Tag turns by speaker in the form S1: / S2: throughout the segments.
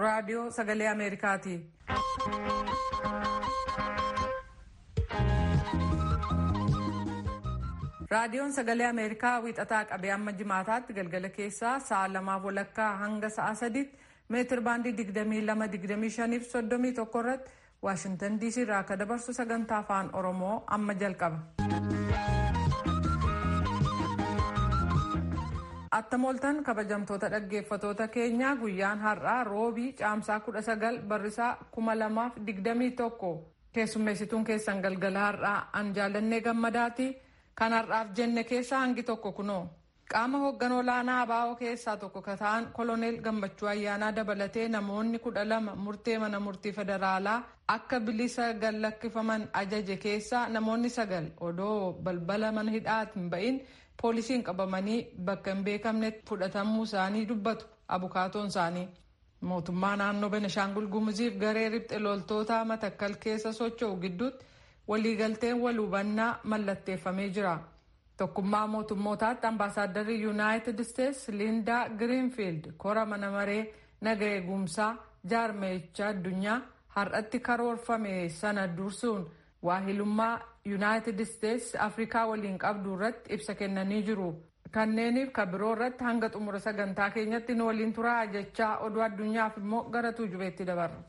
S1: raadiyoo sagalee ameerikaati. raadiyoon sagalee ameerikaa wiixataa qabee amma jimaataatti galgala keessaa sa'a lamaaf walakkaa hanga sa'a sadiitti meetir baandii 22-25 fi 31 irratti waashintan diisii irraa akka dabarsu sagantaa afaan oromoo amma jalqaba. attamooltan kabajamtoota dhaggeeffatoota keenyaa guyyaan har'aa roobii caamsaa 19 barrisaa 2021 keessummeessituun keessan galgala har'aa an jaalannee gammadaati. kan har'aaf jenne keessaa hangi tokko kunoo qaama hoogganoo olaanaa abaa'oo keessaa tokko ka ta'an koloneel gammachuu ayyaanaa dabalatee namoonni kudha lama murtee mana murtii federaalaa akka bilisa gallakkifaman ajaje keessaa namoonni sagal odoo balbala mana hidhaatti hin ba'in poolisiin qabamanii bakka hin beekamnetti fudhatamuu isaanii dubbatu abukaatoon isaanii. mootummaa naannoo benishaangul gumuziif garee ribxe loltoota matakkal keessa socho'u gidduutti. waliigalteen wal hubannaa mallatteeffamee jira tokkummaa mootummootaatti ambaasaaddarri yuunaayitid isteetsi liindaa giriinfiild kora mana maree naga eegumsaa jaarmeecha addunyaa har'atti karoorfame sana dursuun waahilummaa yuunaayitid isteetsi afrikaa waliin qabdu irratti ibsa kennanii jiru kanneeniif ka biroo irratti hanga xumura sagantaa keenyatti nu waliin turaa jechaa oduu addunyaaf immoo gara tuujubeetti dabarra.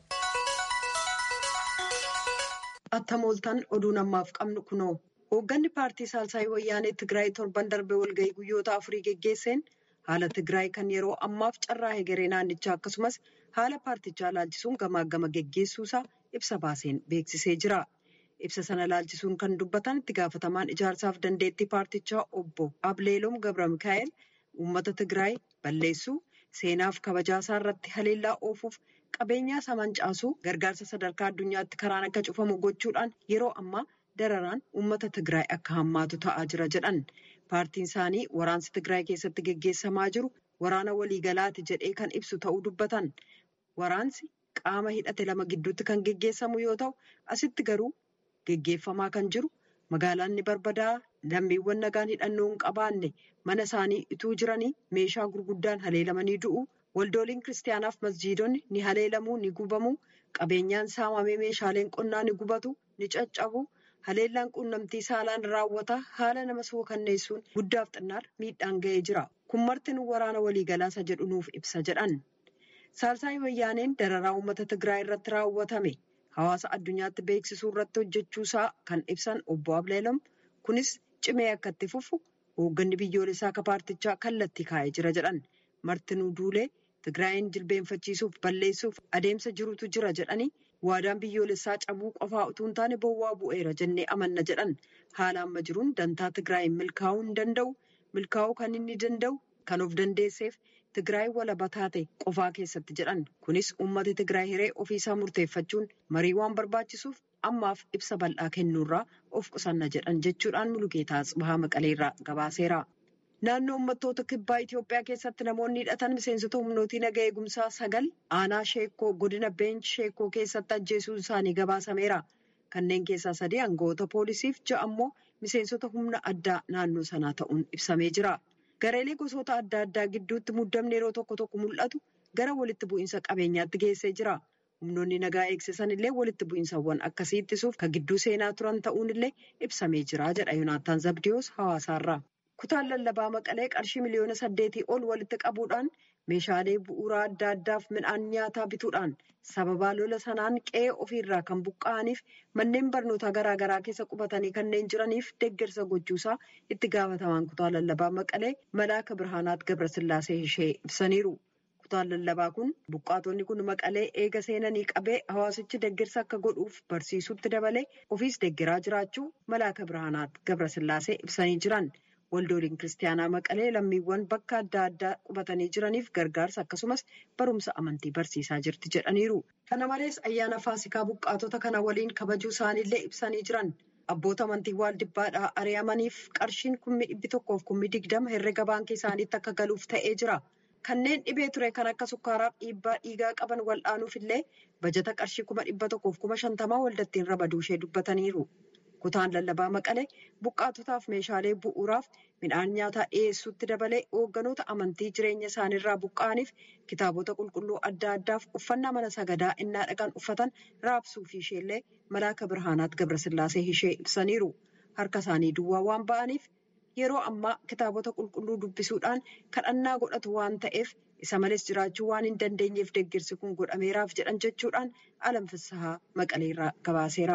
S2: Attamooltan oduu namaaf qabnu kunoo hoogganni paartii saalsaayii wayyaanee Tigraay torban darbee walgahii guyyoota afurii geggeesseen haala Tigraay kan yeroo ammaaf carraa hegeree naannichaa akkasumas haala paartichaa laalchisuun gamaagama geggeessuusaa ibsa baaseen beeksisee jira. Ibsa sana laalchisuun kan dubbatan itti gaafatamaan ijaarsaaf dandeettii paartichaa obbo Ableelom Gabra Mikaa'el uummata Tigraay balleessuu seenaaf kabajaasaa irratti haleellaa oofuuf. qabeenyaa isaa mancaasuu gargaarsa sadarkaa addunyaatti karaan akka cufamu gochuudhaan yeroo ammaa dararaan uummata Tigraay akka hammaatu ta'aa jira jedhan. Paartiin isaanii waraansi Tigraay keessatti geggeessamaa jiru waraana waliigalaati jedhee kan ibsu ta'uu dubbatan. Waraansi qaama hidhate lama gidduutti kan geggeessamu yoo ta'u asitti garuu geggeeffamaa kan jiru magaalaan ni barbadaa lammiiwwan nagaan hidhannoo hin qabaanne mana isaanii ituu jiranii meeshaa gurguddaan haleelamanii du'u. Waldooliin kiristaanaaf masjiidonni ni haleelamuu ni gubamuu qabeenyaan saamamee meeshaaleen qonnaa ni gubatu ni caccabu haleellaan quunnamtii saalaan raawwata haala nama suukanneessuun guddaaf xinnaar miidhaan ga'ee jira kun martinuu waraana waliigalaasa jedhu nuuf ibsa jedhan. Saalsaayii wayyaaneen dararaa uummata Tigraay irratti raawwatame hawaasa addunyaatti beeksisuu irratti hojjechuusaa kan ibsan obbo Ableelom kunis cimee akka itti fufu hoogganni biyyoolessaa akka paartichaa kallattii kaa'ee jira jedhan. Martinuu Duulee Tigraayin jilbeenfachiisuuf balleessuuf adeemsa jirutu jira jedhanii waadaan biyyoolessaa cabuu qofaa utuu hin taane bowwaa bu'eera jennee amanna jedhan haala amma jiruun dantaa Tigraayin milkaa'uu hin danda'u milkaa'uu kan inni danda'u kan of dandeesseef Tigraay walaba taate qofaa keessatti jedhan kunis uummata Tigraay hiree ofiisaa murteeffachuun marii waan barbaachisuuf ammaaf ibsa bal'aa kennuurraa of qusanna jedhan jechuudhaan Mulugeetaa Tsibahaa Maqaleerraa gabaaseera. Naannoo uummattoota kibbaa Itoophiyaa keessatti namoonni hidhatan miseensota humnootii naga eegumsaa sagal aanaa sheekoo godina beench sheekoo keessatti ajjeesuun isaanii gabaasameera. Kanneen keessaa sadii aangawoota poolisiif ja'a ammoo miseensota humna addaa naannoo sanaa ta'uun ibsamee jira. Gareelee gosoota adda addaa gidduutti muddamni yeroo tokko tokko mul'atu gara walitti bu'iinsa qabeenyaatti geessee jira. Humnoonni nagaa eegsisan illee walitti bu'iinsawwan akkasii ittisuuf kan gidduu seenaa turan ta'uun illee ibsamee jira jedha Yoonaataan Zabdiyoos hawaasaarraa. Kutaan lallabaa maqalee qarshii miliyoona saddeetii ol walitti qabuudhaan meeshaalee bu'uuraa adda addaaf midhaan nyaataa bituudhaan sababaa lola sanaan qe'ee ofiirraa kan buqqa'aniif manneen barnootaa garaagaraa keessa qubatanii kanneen jiraniif deeggarsa gochuusaa itti gaafatamaan kutaa lallabaa maqalee malaaka birhaanaat gabrasillaasee ishee ibsaniiru. Kutaan lallabaa kun buqqaatonni kun maqalee eega seenanii qabee hawaasichi deeggarsa akka godhuuf barsiisutti dabalee ofiis deeggaraa jiraachuu malaaka birhaanaat gabrasillaasee ibsanii jiran. Waldooliin kiristaanaa maqalee lammiiwwan bakka adda addaa qubatanii jiraniif gargaarsa akkasumas barumsa amantii barsiisaa jirti jedhaniiru. Kana malees ayyaana faasikaa buqqaatota kana waliin kabajuu isaaniillee ibsanii jiran. Abboota amantii waaldibbaadhaa ari'amaniif qarshiin kummi dhibbi tokkoof kummi digdama herrega baankii isaaniitti akka galuuf ta'ee jira. Kanneen dhibee ture kan akka sukkaaraaf dhiibbaa dhiigaa qaban wal'aanuuf illee bajata qarshii kuma dhibba tokkoof kuma shantamaa waldattiin rabaduu ishee dubbataniiru. Kutaan lallabaa maqalee buqqaatotaaf meeshaalee bu'uuraaf midhaan nyaataa dhiyeessuutti dabalee hoogganoota amantii jireenya isaaniirraa buqqa'aniif kitaabota qulqulluu adda addaaf uffannaa mana sagadaa innaa dhaqan uffatan raabsuu fi isheellee malaaka birhaanaat gabrasillaasee ishee ibsaniiru. Harka isaanii duwwaa waan ba'aniif yeroo ammaa kitaabota qulqulluu dubbisuudhaan kadhannaa godhatu waan ta'eef isa malees jiraachuu waan hin dandeenyeef deeggarsi kun godhameeraaf jedhan jechuudhaan alamfissahaa maqaleerraa gabaaseera.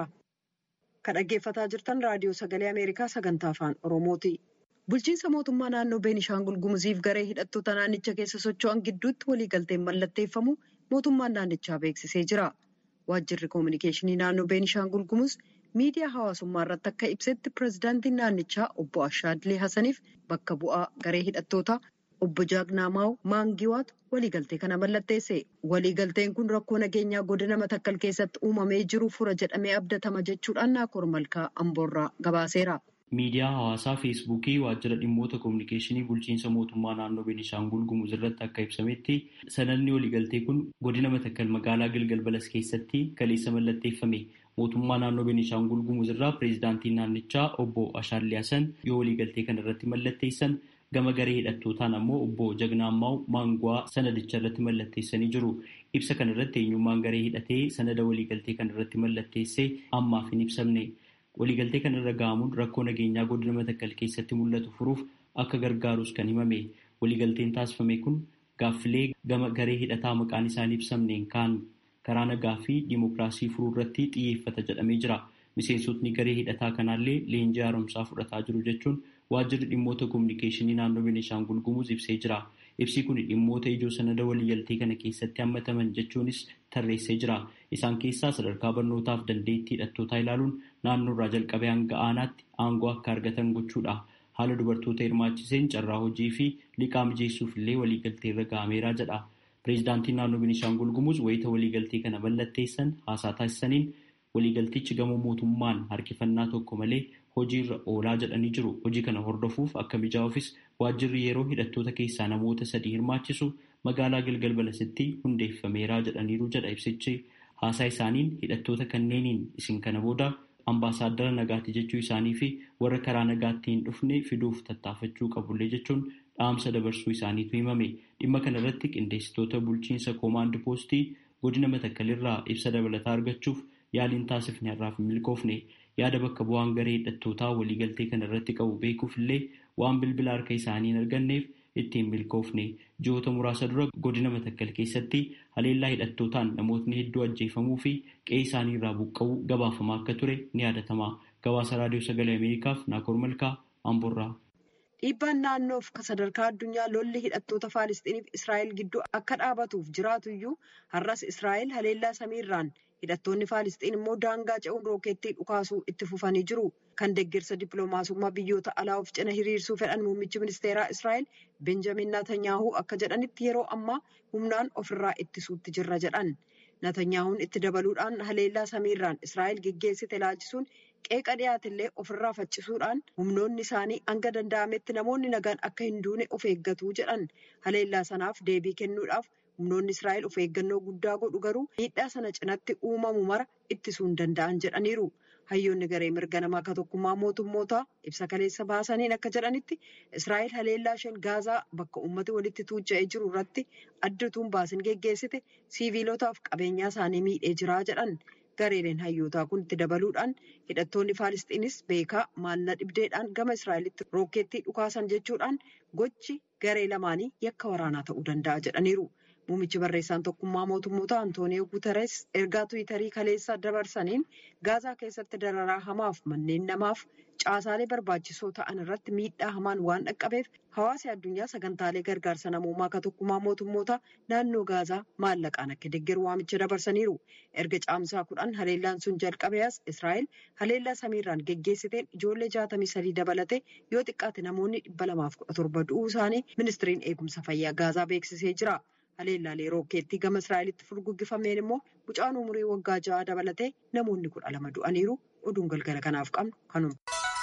S2: Kan dhaggeeffataa jirtan raadiyoo sagalee Ameerikaa sagantaa afaan Oromooti. Bulchiinsa mootummaa naannoo Beenishaangul Gumuziif garee hidhattoota naannicha keessa socho'an gidduutti waliigalteen mallatteeffamu mootummaan naannichaa beeksisee jira. Waajjirri koominikeeshinii naannoo Beenishaangul Gumuz miidiyaa hawaasummaa irratti akka ibsetti pireezidaantiin naannichaa obbo Ashaadlee Hasaniif bakka bu'aa garee hidhattootaa obbo Jaagnaamaa Maangiwaatu waliigaltee kana mallatteesse. Waliigalteen kun rakkoo nageenyaa godina Matakkal keessatti uumamee jiru fura jedhamee abdatama jechuudhaan Naakoor Malkaa Amboorraa gabaaseera.
S3: Miidiyaa hawaasaa Feesbuukii waajjira dhimmoota koominikeeshinii bulchiinsa mootummaa naannoo Beenishaangul Gumuz irratti akka ibsametti sanadni waliigaltee kun godina Matakkal magaalaa Gilgal Balas keessatti kaleessa mallatteeffame. Mootummaa naannoo Beenishaangul Gumuz irraa pireezidaantiin naannichaa obbo Ashaallee Hasan yoo waliigaltee kana irratti mallatteessan gama garee hidhattootaan ammoo obbo Jagnaammaa Maanguwaa sanadicha irratti mallatteessanii jiru. Ibsa kana irratti eenyummaan garee hidhatee sanada waliigaltee kana irratti mallatteessee ammaaf hin ibsamne. Waliigaltee kana irra ga'amuun rakkoo nageenyaa godina Matakkal keessatti mul'atu furuuf akka gargaarus kan himame. Waliigalteen taasifame kun gaaffilee gama garee hidhataa maqaan isaanii ibsamneen kaan karaa nagaa fi diimokiraasii furuu irratti xiyyeeffata jedhamee jira. Miseensotni garee hidhataa kanaallee leenjii haaromsaa fudhataa jiru jechuun waajjirri dhimmoota koominikeeshinii naannoo Beenishaangul Gumuz ibsee jira. Ibsi kun dhimmoota ijoo sanada waliigaltee kana keessatti hammataman jechuunis tarreessee jira. Isaan keessaa sadarkaa barnootaaf dandeettii hidhattootaa ilaaluun naannoo irraa jalqabee hanga aanaatti aangoo akka argatan gochuudha. Haala dubartoota hirmaachiseen carraa hojii fi liqaa mijeessuuf illee waliigaltee irra ga'ameera jedha. Pireezidaantiin naannoo Beenishaangul Gumuz wayita waliigaltee kana mallatteessan haasaa taasisaniin waliigaltichi gama mootummaan harkifannaa tokko malee hojiirra oolaa jedhanii jiru. Hojii kana hordofuuf akka mijaa'uufis waajjirri yeroo hidhattoota keessaa namoota sadii hirmaachisu magaalaa Gilgal Balasitti hundeeffameera jedhaniiru jedha ibsichi. Haasaa isaaniin hidhattoota kanneeniin isin kana booda ambaasaaddara nagaatti jechuu isaanii fi warra karaa nagaatti hin dhufne fiduuf tattaafachuu qabullee jechuun dhaamsa dabarsuu isaaniitu himame. Dhimma kana irratti qindeessitoota bulchiinsa koomaand poostii godina Matakkalirraa ibsa dabalataa argachuuf yaaliin taasifne har'aaf hin milkoofne. Yaada bakka bu'aan garee hidhattootaa waliigaltee kana irratti qabu beekuuf illee waan bilbila harka isaanii hin arganneef ittiin milkoofne. Ji'oota muraasa dura godina Matakkal keessatti haleellaa hidhattootaan namootni hedduu ajjeefamuu fi qe'ee isaanii irraa buqqa'uu gabaafamaa akka ture ni yaadatama. Gabaasa Raadiyoo Sagalee Ameerikaaf Naakoor Malkaa Amboorraa.
S2: Dhiibbaan naannoof sadarkaa addunyaa lolli hidhattoota Faalistiiniif Israa'el gidduu akka dhaabatuuf jiraatu iyyuu har'as Israa'el haleellaa samiirraan hidhattoonni Faalistiin immoo daangaa ce'uun rookeettii dhukaasuu itti fufanii jiru. Kan deeggarsa dippiloomaasummaa biyyoota alaa of cina hiriirsuu fedhan muummichi ministeeraa Israa'el Benjamin Natanyaahuu akka jedhanitti yeroo ammaa humnaan ofirraa ittisuutti jirra jedhan. Natanyaahuun itti dabaluudhaan haleellaa samiirraan Israa'el geggeessite ilaalchisuun qeeqa dhiyaatillee ofirraa faccisuudhaan humnoonni isaanii hanga danda'ametti namoonni nagaan akka hin duune of eeggatu jedhan. Haleellaa sanaaf deebii kennuudhaaf humnoonni Israa'el of eeggannoo guddaa godhu garuu miidhaa sana cinatti uumamu mara ittisuu hin danda'an jedhaniiru. Hayyoonni garee mirga namaa akka tokkummaa mootummootaa ibsa kaleessa baasaniin akka jedhanitti Israa'el haleellaa isheen gaazaa bakka uummati walitti tuucha'ee jiru irratti addatuun baasin geggeessite siiviilotaaf qabeenyaa isaanii miidhee jiraa jedhan. Gareeleen hayyootaa kun itti dabaluudhaan hidhattoonni Faalistiinis beekaa maalla dhibdeedhaan gama Israa'elitti rookeettii dhukaasan jechuudhaan gochi garee lamaanii yakka waraanaa ta'uu danda'a jedhaniiru. Muummichi barreessaan tokkummaa mootummoota Antooniyoo Guuteres ergaa Tiwiitarii kaleessa dabarsaniin Gaazaa keessatti dararaa hamaaf manneen namaaf caasaalee barbaachisoo ta'an irratti miidhaa hamaan waan dhaqqabeef hawaasi addunyaa sagantaalee gargaarsa namoomaa akka tokkummaa mootummoota naannoo Gaazaa maallaqaan akka deeggaru waamicha dabarsaniiru. Erga caamsaa kudhan haleellaan sun jalqabees Israa'el haleellaa samiirraan geggeessiteen ijoollee jaatamii sadii dabalatee yoo xiqqaate namoonni dhibba lamaaf kudha torba du'uu isaanii ministiriin eegumsa fayyaa Gaazaa beeksisee jira. Haleellaalee rookeettii gama Israa'elitti furguggifameen immoo mucaan umurii waggaa ja'a dabalatee namoonni kudha lama du'aniiru. Oduun galgala kanaaf qabnu kanuma.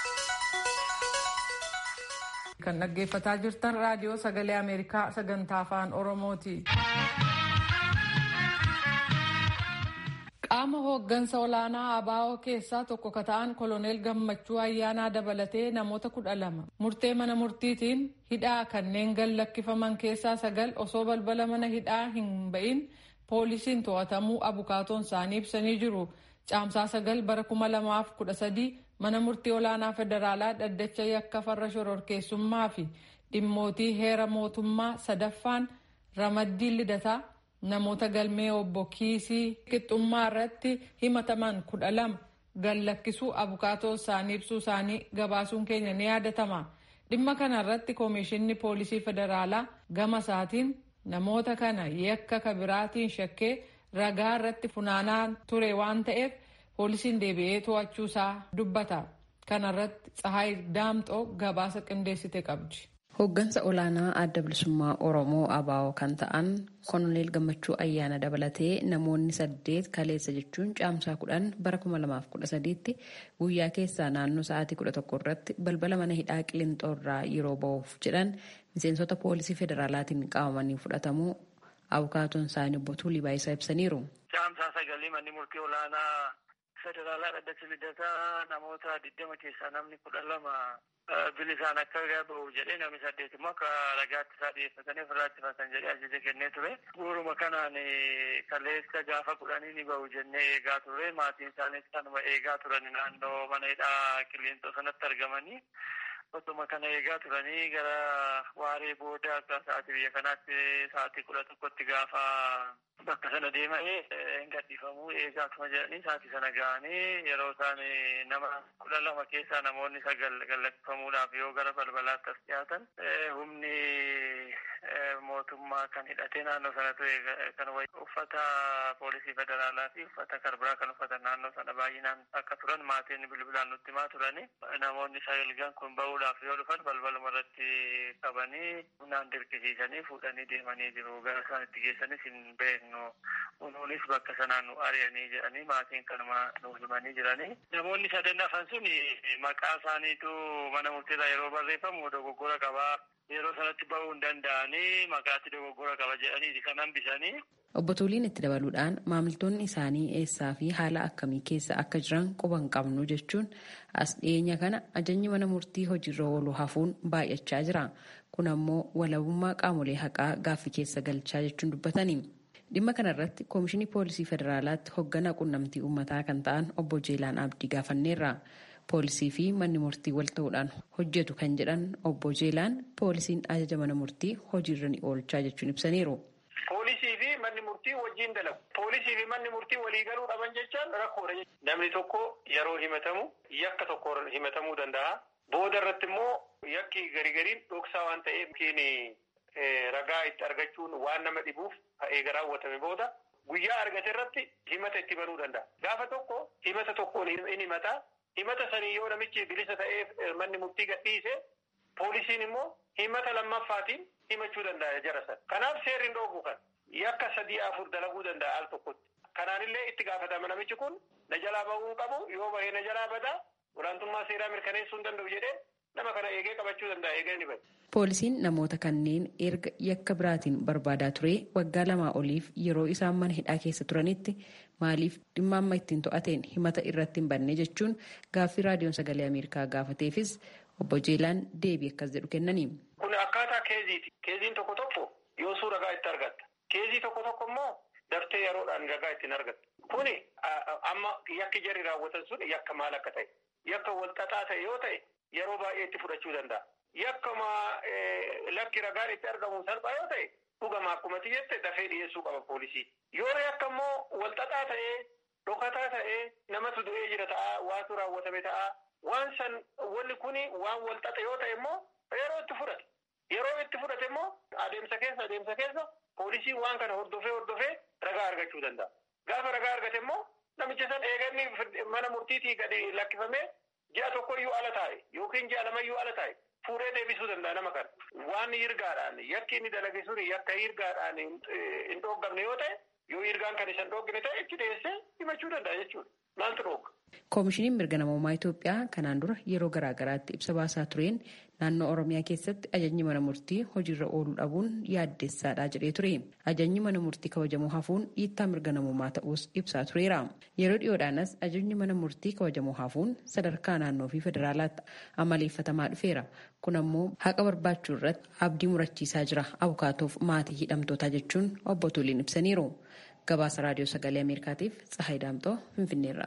S1: Kan dhaggeeffataa jirtan raadiyoo sagalee Ameerikaa sagantaa afaan Oromooti. Qaama hooggansa olaanaa ABO keessaa tokko ka ta'an koloneel gammachuu ayyaanaa dabalatee namoota kudha lama murtee mana murtiitiin hidhaa kanneen gad lakkifaman keessaa sagal osoo balbala mana hidhaa hin ba'in poolisiin to'atamuu abukaatoon isaanii ibsanii jiru. Caamsaa sagal bara kuma lamaaf kudha sadii mana murtii olaanaa federaalaa dhaddacha yakka farra shororkeessummaa fi dhimmootii heera mootummaa sadaffaan ramaddii lidataa namoota galmee obbo kiisii qixxummaa irratti himataman kudha lama gad lakkisuu abukaatoo isaanii ibsuu isaanii gabaasuun keenya ni yaadatama. Dhimma kana irratti koomishinni poolisii federaalaa gama isaatiin namoota kana yakka kabiraatiin shakkee ragaa irratti funaanaa ture waan ta'eef poolisiin deebi'ee to'achuu isaa dubbata. Kana irratti Tsahaay Daamxoo gabaasa qindeessite qabdi.
S4: Hooggansa olaanaa adda bilisummaa Oromoo ABO kan ta'an Koloneel Gammachuu Ayyaana dabalatee namoonni saddeet kaleessa jechuun caamsaa kudhan bara kuma lamaaf kudha sadiitti guyyaa keessaa naannoo sa'aatii kudha tokko irratti balbala mana hidhaa Qilinxoorraa yeroo ba'uuf jedhan miseensota poolisii federaalaatiin qabamanii fudhatamuu abukaatoon isaanii obbo Tuulii Baayisaa ibsaniiru.
S5: Caamsaa sagalii manni murtii olaanaa federaalaa dhaddacha lidataa namoota digdama keessaa namni kudha lama bilisaan akka ba'u jedhee namni saddeet immoo akka ragaatti isaa dhiyeeffatanii ofirraa ittifatan jedhee ajaja kennee ture. Guuruma kanaan kaleessa gaafa kudhanii ni ba'u jennee eegaa ture. Maatiin isaaniis kanuma eegaa turan naannoo mana hidhaa qilleenxoo sanatti argamanii. Otuma kana eegaa turanii gara waaree booda akka sa'aatii biyya kanaatti sa'aatii kudha tokkotti gaafa bakka sana deemanii hin gadhiifamuu eegaa tuma jedhanii sa'aatii sana ga'anii yeroo isaan nama kudha lama keessaa namoonni sagal gallakkifamuudhaaf yoo gara balbalaatti as dhiyaatan humni mootummaa kan hidhatee naannoo sana ture kan uffata poolisii federaalaa fi uffata karbiraa kan uffatan naannoo sana baay'inaan akka turan maatiin bilbilaan nutti himaa turani namoonni sagalgan kun ba'uudhaaf yoo dhufan balbaluma irratti qabanii humnaan dirqisiisanii fuudhanii deemanii jiru gara isaan itti geessanis hin beeknu kunuunis bakka sanaan nu ari'anii jedhanii maatiin kanuma nu himanii jiranii namoonni sadan hafan sun maqaa isaaniitu mana murteedhaa yeroo barreeffamu dogoggora qabaa yeroo sanatti ba'uu hin danda'anii maqaatti dogoggora qaba jedhanii kan hambisanii.
S4: Obbo Tuuliin itti dabaluudhaan maamiltoonni isaanii eessaa fi haala akkamii keessa akka jiran quba hin qabnu jechuun as dhiyeenya kana ajajni mana murtii hojiirra oolu hafuun baay'achaa jira. Kun ammoo walabummaa qaamolee haqaa gaaffii keessa galchaa jechuun dubbatanii. Dhimma kana irratti Koomishinii Poolisii Federaalaatti hoogganaa quunnamtii uummataa kan ta'an obbo Jeelaan Abdii gaafanneerra. Poolisii fi manni murtii wal ta'uudhaan hojjetu kan jedhan obbo Jeelaan poolisiin ajaja mana murtii hojiirra ni oolchaa jechuun ibsaniiru.
S6: Poolisii fi manni murtii wajjin dalagu. Poolisii fi manni murtii walii galuu dhaban jechaan rakkoodha. Namni tokko yeroo himatamu yakka tokko himatamuu danda'a. Booda irratti immoo yakki garii gariin dhoksaa waan ta'eef ragaa itti argachuun waan nama dhibuuf eega raawwatame booda guyyaa argate irratti himata itti banuu danda'a. Gaafa tokko himata tokkoon in himataa. Himata sanii yoo namichi bilisa ta'ee manni murtii gadhiise poolisiin immoo himata lammaffaatiin himachuu danda'a jara sana. Kanaaf seerri hin dhoogu kan yakka sadii afur dalaguu danda'a al tokkotti. Kanaanillee itti gaafatama namichi kun na jalaa bahuu qabu yoo bahee na jalaa badaa olaantummaa seeraa mirkaneessuu hin danda'u jedhee nama kana eegee qabachuu danda'a eegee ni bada.
S4: Poolisiin namoota kanneen erga yakka biraatiin barbaadaa ture waggaa lamaa oliif yeroo isaan mana hidhaa keessa turanitti maaliif dhimma amma ittiin to'ateen himata irratti hin banne jechuun gaaffii raadiyoon sagalee Ameerikaa gaafateefis obbo Jeelaan deebii akkas jedhu kennanii.
S6: Kun akkaataa keeziiti. Keeziin tokko tokko yoosuu ragaa itti argatta. Keezii tokko tokko immoo daftee yeroodhaan ragaa ittiin argatta. Kuni amma yakki jarri raawwatan sun yakka maal akka ta'e yakka walxaxaa ta'e yoo ta'e yeroo baay'ee itti fudhachuu danda'a. Yakkama lakki ragaan itti argamu salphaa yoo ta'e dhugama akkuma jette dafee dhiyeessuu qaba poolisii. Yoo yakka immoo walxaxaa ta'ee dhokataa ta'ee namatu du'ee jira ta'a waatu raawwatame ta'a waan san wanni kuni waan walxaxe yoo ta'e immoo yeroo itti fudhate. Yeroo itti fudhate immoo adeemsa keessa adeemsa keessa poolisiin waan kana hordofee hordofee ragaa argachuu danda'a. Gaafa ragaa argate immoo namicha san eeganni mana murtiitii gadi lakkifamee ji'a tokkoyyuu ala taa'e yookiin ji'a lamayyuu ala taa'e fuudhee deebisuu danda'a nama kana. Waan hirgaadhaan yakki inni dalage suni yakka hirgaadhaan hin dhooggamne yoo ta'e yoo hirgaan kan isa hin dhooggine ta'e itti dhiyeessee himachuu danda'a jechuudha. Maaltu dhooga?
S4: Koomishiniin mirga namummaa Itoophiyaa kanaan dura yeroo garaagaraatti ibsa baasaa tureen naannoo Oromiyaa keessatti ajajni mana murtii hojiirra ooluu dhabuun yaaddessaadha jedhee ture. Ajajni mana murtii kabajamuu hafuun dhiittaa mirga namummaa ta'us ibsaa tureera. Yeroo dhiyoodhaanas ajajni mana murtii kabajamuu hafuun sadarkaa naannoo fi federaalaatti amaleeffatamaa dhufeera. Kun ammoo haqa barbaachuu irratti abdii murachiisaa jira. Abukaatoof maatii hidhamtootaa jechuun obbo Tuliin ibsaniiru. Gabaasa Raadiyoo Sagalee Ameerikaatiif Tsahaay Daamtoo Finfinneerra.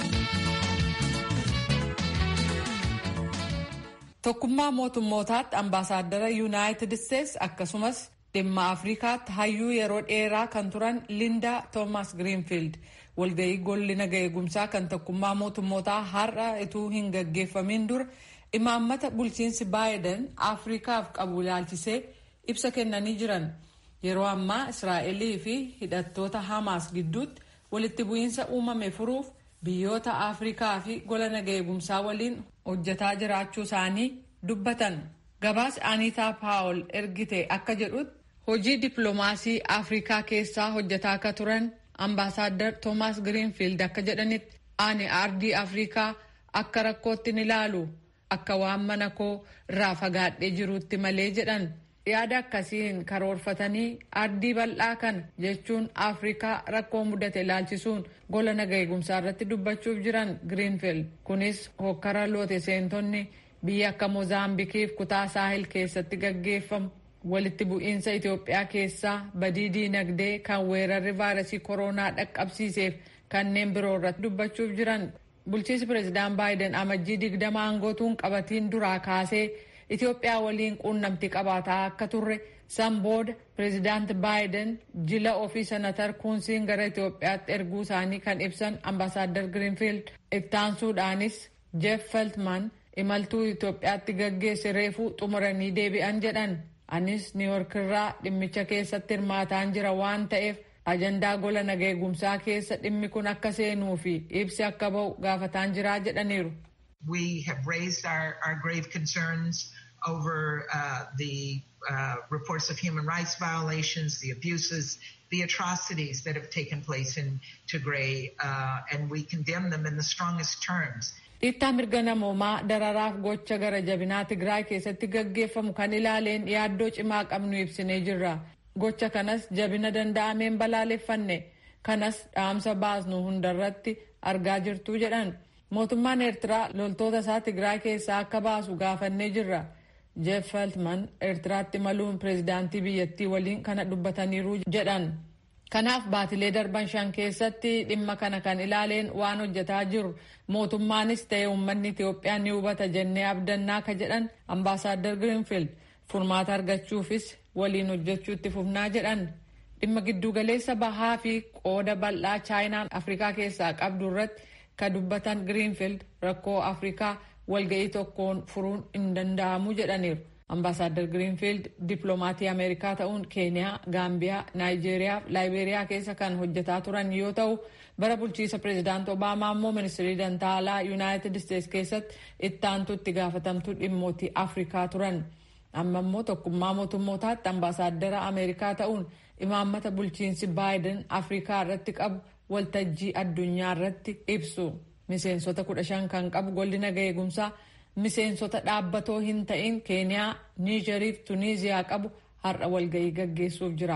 S1: Tokkummaa mootummootaatti ambaasaaddara Yuunaayitid Isteets akkasumas dhimma Afrikaatti hayyuu yeroo dheeraa kan turan Linda Toomas Giriinfiild walgahii golli naga eegumsaa kan tokkummaa mootummootaa har'a ituu hin gaggeeffamin dura imaammata bulchiinsi Baayiden Afrikaaf qabu ilaalchisee ibsa kennanii jiran. Yeroo ammaa Israa'elii fi hidhattoota Hamaas gidduutti walitti bu'iinsa uumame furuuf biyyoota Afrikaa fi gola naga eegumsaa waliin hojjetaa jiraachuu isaanii dubbatan. Gabaas Aniitaa Paawol ergite akka jedhutti hojii dippiloomaasii Afrikaa keessaa hojjetaa akka turan ambaasaaddar Toomaas Giriinfiild akka jedhanitti ani aardii Afrikaa akka rakkootti ni ilaalu akka waan mana koo irraa fagaadhee jiruutti malee jedhan. yaada akkasiin karoorfatanii ardii bal'aa kan jechuun afrikaa rakkoo mudate ilaalchisuun gola naga eegumsaa irratti dubbachuuf jiran giriinfield kunis hokkara loote seentonni biyya akka moozaambikiif kutaa saahil keessatti gaggeeffamu walitti bu'iinsa itiyoophiyaa keessaa badii diinagdee kan weerarri vaayirasii kooroonaa dhaqqabsiiseef kanneen biroo irratti dubbachuuf jiran bulchiinsi pireezidaan baayiden amajjii digdama aangootuun qabatiin duraa kaasee Itoophiyaa waliin quunnamtii qabaataa akka turre san booda pireezidaanti baayiden jila ofii senatar kuunsiin gara Itoophiyaatti erguu isaanii kan ibsan ambaasaaddar Giriinfiild ittaansuudhaanis Jeff Feltman imaltuu Itoophiyaatti gaggeesse reefuu xumuranii deebi'an jedhan anis niiwork irraa dhimmicha keessatti hirmaataan jira waan ta'eef ajandaa gola naga eegumsaa keessa dhimmi kun akka seenuu fi ibsi akka ba'u gaafataan jiraa jedhaniiru.
S7: We have raised our, our grave concerns over uh, the uh, reports of human rights violations, the abuses, the atrocities that have taken place in Tigray, uh, and we condemn them in the strongest terms.
S1: Dhiittaa mirga namoomaa dararaaf gocha gara jabinaa Tigraay keessatti gaggeeffamu kan ilaaleen yaaddoo cimaa qabnu ibsinee jirra. Gocha kanas jabina danda'ameen balaaleffanne kanas dhaamsa baasnu hundarratti argaa jirtuu jedhan. mootummaan eertiraa loltoota isaa tigraay keessaa akka baasu gaafannee jirra jeef feltman eertiraatti imaluun pireezidaantii biyyattii waliin kana dubbataniiru jedhan kanaaf baatilee darban shan keessatti dhimma kana kan ilaaleen waan hojjetaa jiru mootummaanis ta'e uummanni itiyoophiyaa ni hubata jennee abdannaa ka jedhan ambaasaaddar giriinfiild furmaata argachuufis waliin hojjechuu itti fufnaa jedhan dhimma giddugaleessa bahaa fi qooda bal'aa chaayinaan afrikaa keessaa qabdu irratti ka dubbatan giriinfiild rakkoo afrikaa walga'ii tokkoon furuun hin danda'amu jedhaniiru. Ambaasaaddar Giriinfiild dippiloomatii Ameerikaa ta'uun Keeniyaa, Gaambiyaa, Naayijeeriyaa fi Laayibeeriyaa keessa kan hojjetaa turan yoo ta'u, bara bulchiisa pireezidaant Obaamaa immoo ministirii dantaalaa Yuunaayitid Isteets keessatti itti aantu itti gaafatamtuu dhimmootii Afrikaa turan. Amma immoo tokkummaa mootummootaatti ambaasaaddara Ameerikaa ta'uun imaammata bulchiinsi Baayiden Afrikaa irratti qabu waltajjii addunyaa irratti ibsu. Miseensota kudha shan kan qabu golli naga eegumsaa miseensota dhaabbatoo hin ta'in keeniyaa niijerii fi tuniiziyaa qabu har'a walga'ii gaggeessuuf jira.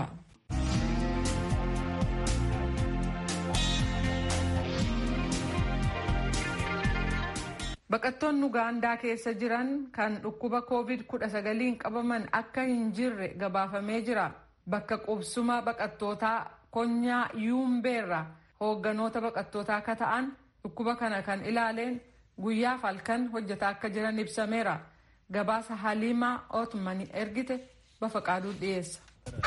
S1: Baqattoonni Ugaandaa keessa jiran kan dhukkuba COVID-19 qabaman akka hin jirre gabaafamee jira. Bakka qubsuma baqattootaa konyaa yuumbeerra hoogganoota baqattootaa akka ta'an dhukkuba kana kan ilaaleen guyyaaf halkan hojjetaa akka jiran ibsameera. Gabaasa Haliimaa Ootmani ergite bafa qaaduu dhiyeessa.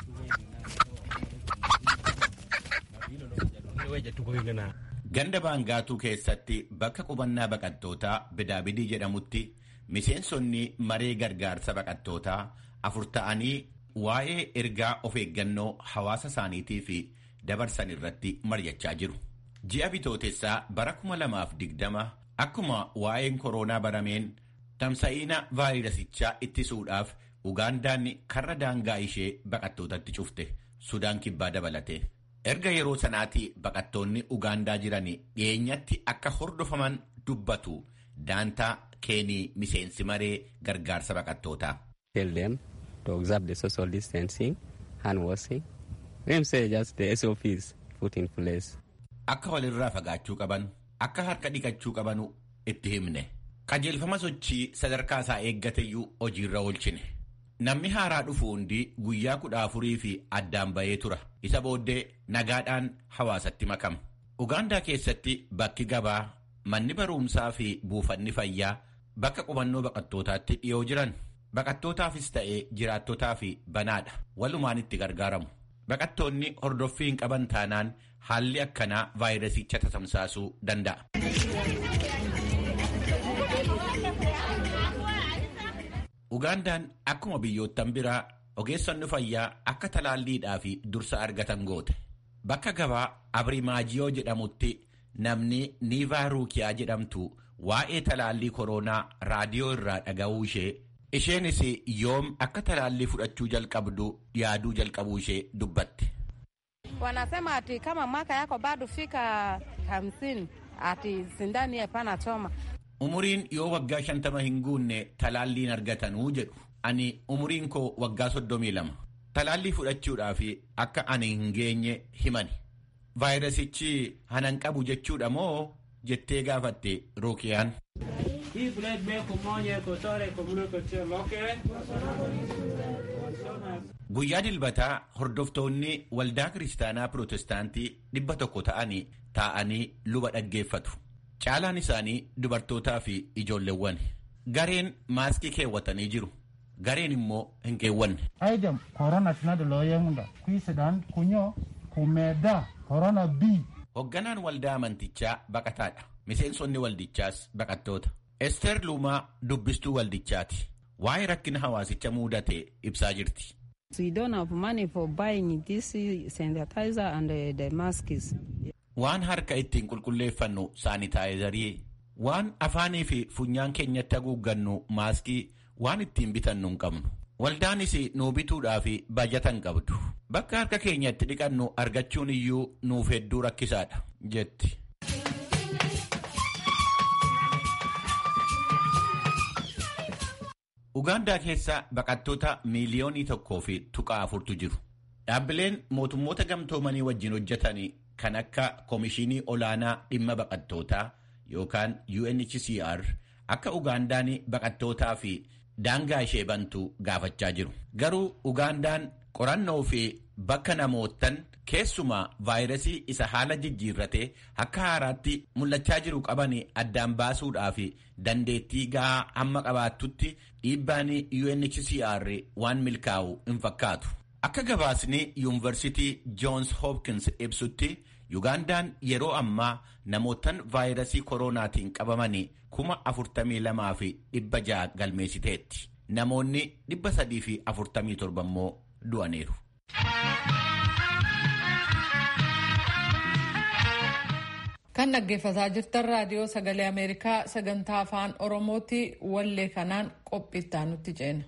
S8: Ganda baangaatuu keessatti bakka qubannaa baqattootaa bidaabidii jedhamutti miseensonni maree gargaarsa baqattootaa afur ta'anii waa'ee ergaa of eeggannoo hawaasa isaaniitii fi dabarsan irratti mari'achaa jiru. Ji'a bitootessaa bara 2020 akkuma waa'een koroonaa barameen tamsa'iina vaayirasichaa ittisuudhaaf Ugaandaan karra daangaa ishee baqattootatti cufte Sudaan kibbaa dabalate. Erga yeroo sanaatii baqattoonni Ugaandaa jiran dhiyeenyatti akka hordofaman dubbatu daantaa keenii miseensi maree gargaarsa baqattootaa.
S9: Tell them to observe the social distancing, hand washing. Them say just the SOPs put in place.
S8: Akka walirraa fagaachuu qaban, akka harka dhiqachuu qabanu itti himne. Qajeelfama sochii sadarkaa isaa eeggateyyuu hojiirra oolchine. Namni haaraa dhufu hundi guyyaa kudha afurii fi addaan bahee tura. Isa booddee nagaadhaan hawaasatti makama. Ugaandaa keessatti bakki gabaa, manni barumsaa fi buufanni fayyaa bakka qubannoo baqattootaatti dhiyoo jiran baqattootaafis ta'ee jiraattotaa fi banaadha. Walumaan itti gargaaramu. Baqattoonni hordoffii hin qaban taanaan haalli akkanaa vaayirasicha tatamsaasuu danda'a. Ugaandaan akkuma biyyoottan biraa ogeessonni fayyaa akka talaalliidhaa fi dursa argatan goote. Bakka gabaa Abirimaajiyoo jedhamutti namni Niivaa Ruukiyaa jedhamtu waa'ee talaallii koronaa raadiyoo irraa dhaga'uu ishee isheenis yoom akka talaallii fudhachuu jalqabdu yaaduu jalqabuu ishee dubbatte.
S10: Wanasema ati kama mwaka yako bado fika hamsini ati sindani hapana choma.
S8: Umuriin yoo waggaa shantama hin guunne talaalliin argatanuu jedhu. Ani umuriin koo waggaa soddomii lama. Talaallii fudhachuudhaaf akka ani hin geenye himani. Vaayirasichi hanan qabu jechuudha moo jettee gaafatte Ruukiyaan. Guyyaa dilbataa hordoftoonni waldaa kiristaanaa pirootestaantii dhibba tokko ta'anii taa'anii luba dhaggeeffatu. Caalaan isaanii dubartootaa fi ijoolleewwan. Gareen maaskii keewwatanii jiru. Gareen immoo hin keewwanne.
S11: Aydem korona tinadu looyemunda kuisidaan kunyoo kumeedaa korona bii.
S8: Hoogganaan waldaa amantichaa baqataadha. Miseensonni waldichaas baqattoota. Ester Luumaa dubbistuu waldichaati. Waa'ee rakkina hawaasicha mudate ibsaa jirti.
S10: We don't have money for buying this sanitizer and the, the masks.
S8: Waan harka ittiin qulqulleeffannu saanitaayizarii, waan afaanii fi funyaan keenyatti haguuggannu maaskii, waan ittiin bitannu hin qabnu. Waldaanis nuu bituudhaaf bajata hin qabdu. Bakka harka keenyatti dhiqannu argachuun iyyuu nuuf hedduu rakkisaadha jetti. Ugaandaa keessa baqattoota miiliyoonii tokkoo fi tuqaa afurtu jiru. Dhaabbileen mootummoota gamtoomanii wajjin hojjetan kan akka Komishinii Olaanaa Dhimma Baqattootaa yookaan UNHCR akka Ugaandaan baqattootaa fi daangaa ishee bantu gaafachaa jiru. Garuu Ugaandaan qorannoo fi bakka namoottan keessumaa vaayirasii isa haala jijjiirratee akka haaraatti mul'achaa jiru qaban addaan baasuudhaa fi dandeettii gahaa hamma qabaattutti dhiibbaan UNHCR waan milkaa'u hin fakkaatu. Akka gabaasni yuunivarsiitii Joons Hopkins ibsutti Ugandaan yeroo ammaa namootan vaayirasii koronaatiin qabaman kuma afurtamii lamaa fi dhibba ja'a galmeessiteetti. Namoonni dhibba sadii fi afurtamii torba immoo du'aniiru.
S1: Kan dhaggeeffataa jirtan raadiyoo sagalee Ameerikaa sagantaa afaan Oromooti wallee kanaan qophiittaa nutti ceena.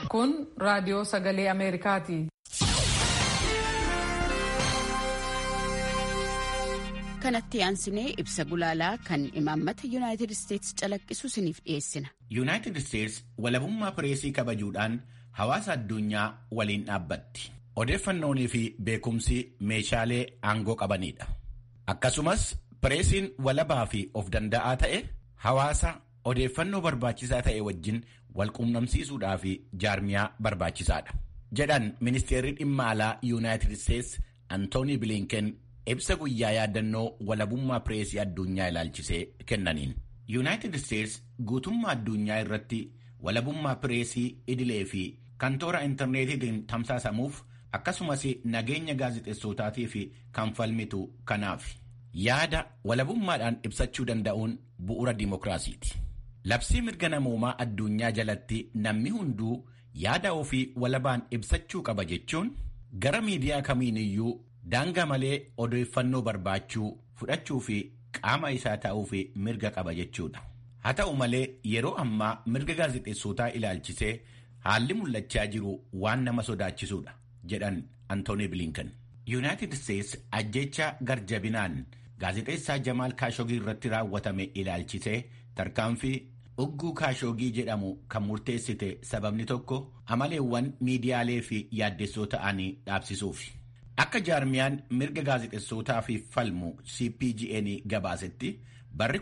S1: Kun raadiyoo sagalee Ameerikaati.
S12: kanatti aansinee ibsa gulaalaa kan imaammata yuunaayitid isteetsi calaqqisu isiniif dhiyeessina.
S8: yuunaayitid isteetsi walabummaa pireesii kabajuudhaan hawaasa addunyaa waliin dhaabbatti. odeeffannoonii fi beekumsi meeshaalee aangoo qabanidha. akkasumas pireesiin walabaa fi of danda'aa ta'e hawaasa odeeffannoo barbaachisaa ta'e wajjin walquunnamsiisuudhaa fi jaarmiyaa barbaachisaadha. jedhan ministeerri dhimma alaa yuunaayitid isteetsi antoonii bilinken ibsa guyyaa yaadannoo walabummaa pireesii addunyaa ilaalchisee kennaniin. yuunaayitid isteetsi guutummaa addunyaa irratti walabummaa pireesii idilee fi kan toora intarneetiitiin tamsaasamuuf akkasumas nageenya gaazexeessootaatiif kan falmitu kanaaf yaada walabummaadhaan ibsachuu danda'uun bu'uura dimookiraasiiti. labsii mirga namoomaa addunyaa jalatti namni hunduu yaada ofii walabaan ibsachuu qaba jechuun gara miidiyaa kamiiniyyuu daangaa malee odeeffannoo barbaachuu fudhachuu fi qaama isaa ta'uuf mirga qaba jechuudha. haa ta'u malee yeroo ammaa mirga gaazexeessootaa ilaalchisee haalli mul'achaa jiru waan nama sodaachisuudha jedhan antooni bilinkan. yuunaayitid isteetsi ajjecha garjabinaan gaazexeessaa jamaal kaashogii irratti raawwatame ilaalchisee tarkaanfii ugguu kaashogii jedhamu kan murteessite sababni tokko amaleewwan miidiyaalee fi yaaddessoo ta'anii dhaabsisuufi. Akka jaarmiyaan mirga gaazexeessootaa fi falmu CPGN gabaasetti barri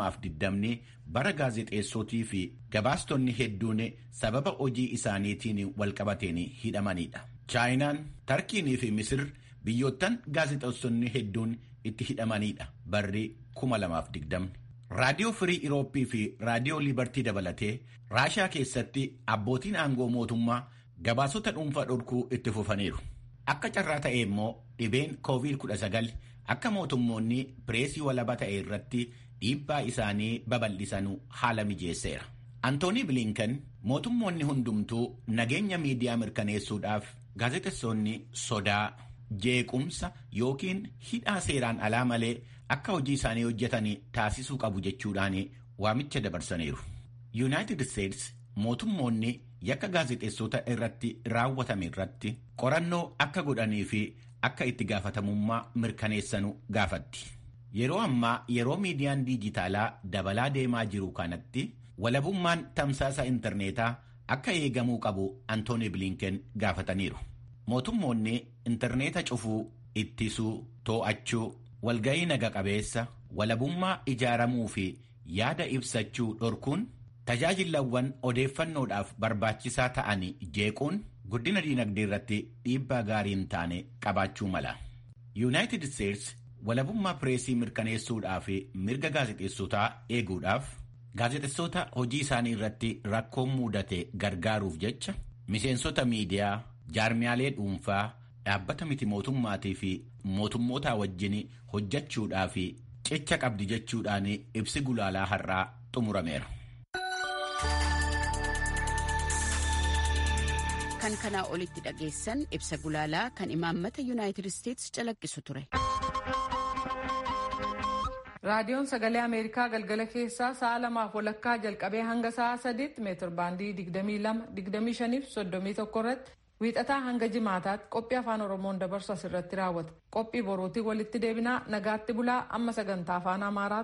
S8: 2020 bara gaazexeessootii fi gabaastonni hedduun sababa hojii isaaniitiin walqabateen hidhamanidha. Chaayinaan, Tarkiinii fi Misir biyyoottan gaazexeessonni hedduun itti hidhamanidha barri 2020. Raadiyoo Firii Irooppii fi Raadiyoo Liibartii dabalatee Raashaa keessatti abbootiin aangoo mootummaa gabaasota dhuunfaa dhorkuu itti fufaniiru. Akka carraa ta'e immoo dhibeen COVID-19 akka mootummoonni pireesii walaba ta'e irratti dhiibbaa isaanii babal'isanu haala mijeesseera. Antoonii Bilinkan mootummoonni hundumtuu nageenya miidiyaa mirkaneessuudhaaf gaazexeessonni sodaa, jeequmsa yookiin hidhaa seeraan alaa malee akka hojii isaanii hojjetan taasisuu qabu jechuudhaan waamicha dabarsaniiru. Yuunaayitid Isteetsi mootummoonni yakka gaazexeessota irratti raawwatame irratti qorannoo akka godhanii fi akka itti gaafatamummaa mirkaneessanu gaafatti. Yeroo ammaa yeroo miidiyaan diijitaalaa dabalaa deemaa jiru kanatti walabummaan tamsaasa intarneetaa akka eegamuu qabu Antooni Bilinken gaafataniiru. Mootummoonni intarneeta cufuu, ittisuu, too'achuu, walga'ii naga qabeessa, walabummaa ijaaramuu fi yaada ibsachuu dhorkuun tajaajilawwan odeeffannoodhaaf barbaachisaa ta'an jeequun guddina diinagdee irratti dhiibbaa gaarii hin taane qabaachuu mala. Yuunaayitid Isteetsi walabummaa pireesii mirkaneessuudhaa fi mirga gaazexeessotaa eeguudhaaf gaazexeessota hojii isaanii irratti rakkoon mudate gargaaruuf jecha miseensota miidiyaa, jaarmiyaalee dhuunfaa, dhaabbata miti mootummaatii fi mootummootaa wajjin hojjechuudhaa fi cicha qabdi jechuudhaan ibsi gulaalaa har'aa xumurameera.
S12: kan kanaa olitti dhageessan ibsa gulaalaa kan imaammata yuunaayitid isteetsi calaqqisu ture.
S1: raadiyoon sagalee ameerikaa galgala keessaa sa'a lamaaf walakkaa jalqabee hanga sa'a sadiitti meetir baandii 22-25 irratti wiixataa hanga jimaataatti qophii afaan oromoon dabarsu asirratti raawwata qophii boruutii walitti deebinaa nagaatti bulaa amma sagantaa afaan amaaraa